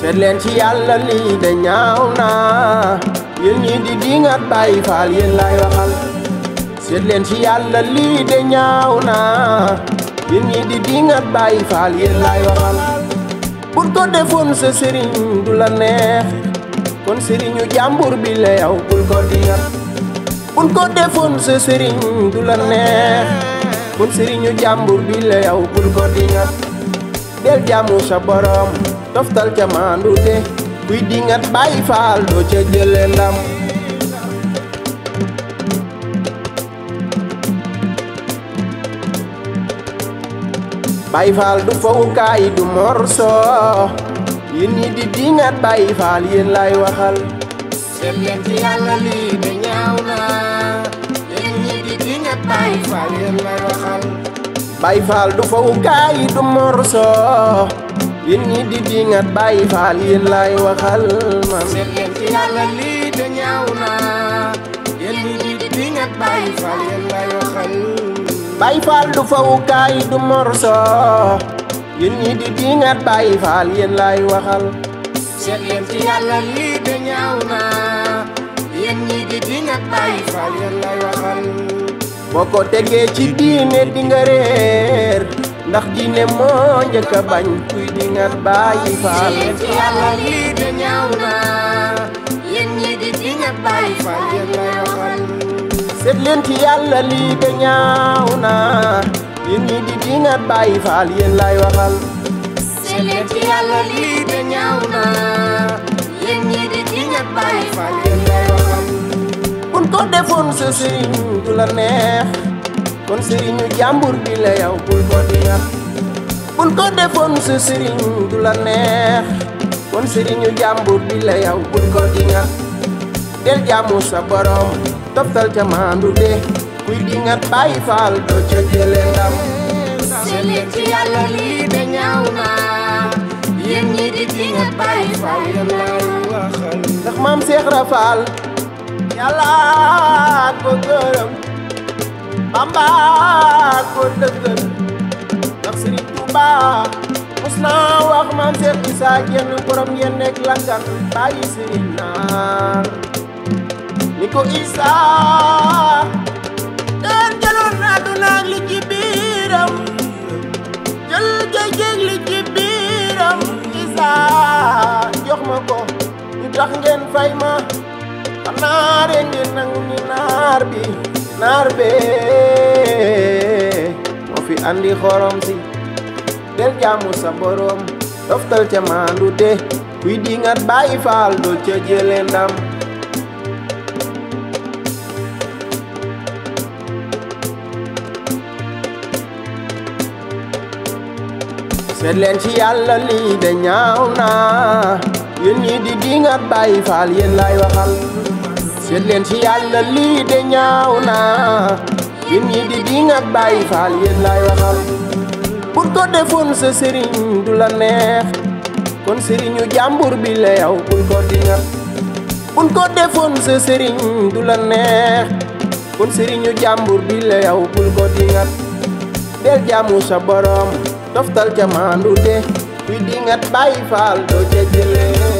seet leen ci yàlla lii de ñaaw na yéen ñi di dingat bàyyi faal yéen lay waxal seet leen ci yàlla lii de ñaaw na yéen ñi di dingat bàyyi faal yéen lay waxal pour ko defoon sa sëriñ du la neex kon sëriñu jàmbur bi la yow bul ko dingat bul ko defoon sa sëriñ du la neex kon sëriñu jàmbur bi la yow bul ko dingat del jaamu sa borom toftal ca maandu te kuy dingat bàyyi faal doo ca jële ndam bàyyi faal du fowukaay du morso yéen ñi di dingat bàyyi faal yéen lay waxal seet leen ci yàlla lii de ñaaw na yéen ñi di dingat bàyyi faal yéen lay waxal bàyyi faal du fowukaay du morso yéen ñi di dingat bàyyi faal yéen lay waxal man seet leen ci yàlla lii de ñaaw na yéen ñi di dingat bàyyi faal yéen lay waxal bàyyi faal du fowukaay du morso yéen ñi di dingat bàyyi faal yéen lay waxal seet leen ci yàlla lii de ñaaw na yéen ñi di dingat bàyyi faal yéen lay waxal boo ko tegee ci diine di nga réer ndax diine moo njëkk a bañ kuy dingat bàyyi faal seet leen ci yàlla lii de ñaaw na yéen ñi di dingat bàyyi faal yéen lay waxal seet leen ci yàlla lii de ñaaw na yéen ñi di dingat bàyyi faal yéen lay waxal seet leen ci yàlla lii de ñaaw na yéen ñi di dingat bàyyi faal yéen lay waxal kun ko defoon sa sëriñ du la neex kon sëriñu jàmbur bi la yow bul ko dingat kun ko defoon sa sëriñ du la neex kon sëriñu jàmbur bi la yow bul ko dingat del jaamu sa borom toftal ca maandu de kuy dingat bàyyi faal doo ca jële ndam seet leen ci yàlla lii de ñaaw na yéen ñi di dingat bàyyi faal yéen lay waxal ndax maam Seex Rafaal yàlla ko gërëm Bamba ko dëggal ndax Sëriñ Tuuba mos naa wax maam Seex Isaa jenn borom yéen nekk langan bàyyi sëriñ naar ni ko Isaa den jëloon àdduna ak li ci biiram jël géej li ci biiram Isaa jox ma ko ñu tax ngeen fay ma xanaa rek ngeen nangu ni naar bi naar bee moo fi andi xorom si del jaamu sa borom toftal ca maandu te kuy dingat bàyyi faal doo ca jële ndam seet leen ci yàlla lii de ñaaw na yéen ñi di dingat bàyyi faal yéen lay waxal seet leen ci yàlla lii de ñaaw na yéen ñi di dingat bàyyi faal yéen lay waxal pour ko defoon sa sëriñ du la neex kon sëriñu jàmbur bi la yow bul ko dingat bul ko defoon sa sëriñ du la neex kon sëriñu jàmbur bi la yow bul ko dingat del jaamu sa borom toftal ca maandu de kuy dingat bàyyi faal doo ca jëlee